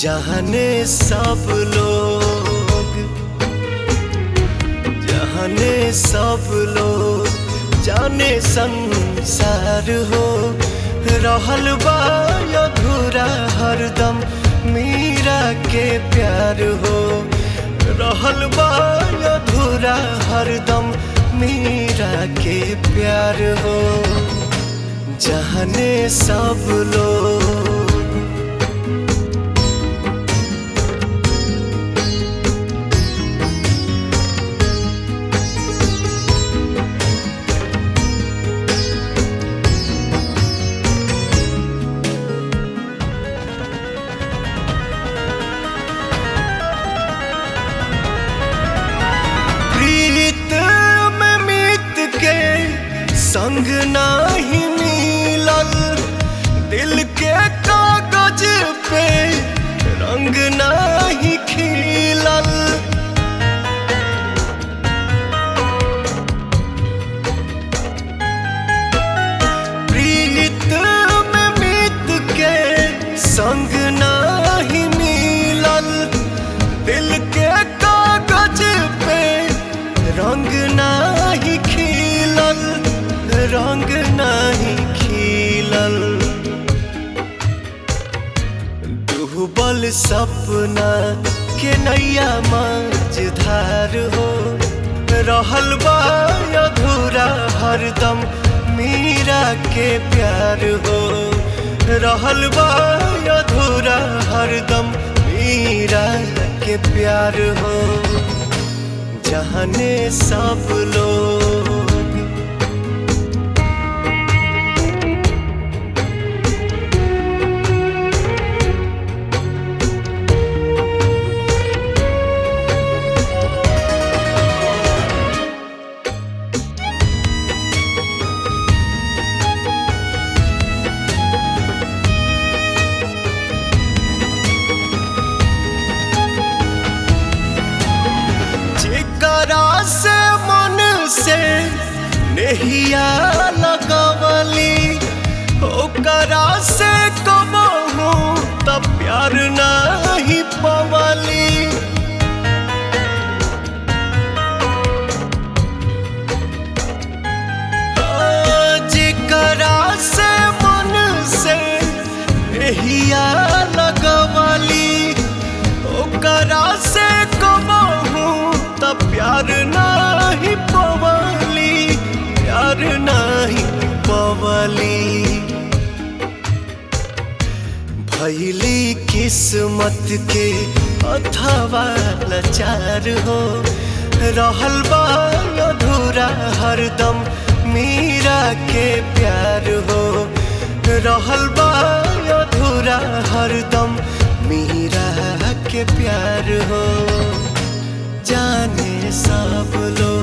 जहने सब लोग जहने सब लोग जाने संसार हो रहल बा अधूरा हरदम मीरा के प्यार हो रहल बा अधूरा हरदम मीरा के प्यार हो जहने सब लोग प्रीत में मीत के संग नाही मिलल दिल के कागज पे रंग नाही खिलल प्रीत में मीत के संग नाही मिलल दिल के कागज पे रंग नाही खिलल रंग नाही खिलल डूबल सपना के नैया मझधार हो रहल बा अधूरा हरदम मीरा के प्यार हो रहल बा अधूरा हरदम मीरा के प्यार हो जहने सब लोग जेकरा से मन से नहिया लगवली ओकरा से कबहू त प्यार नहीं पवली जेकरा से मन से नहिया लगवली ओकरा से कबहू त प्यार नाही पवली प्यार नाही पवली भैली किस्मत के अथवा लाचार हो रहल बा अधूरा हरदम मीरा के प्यार हो रहल बा अधूरा हरदम मीरा के प्यार हो जाने सब लोग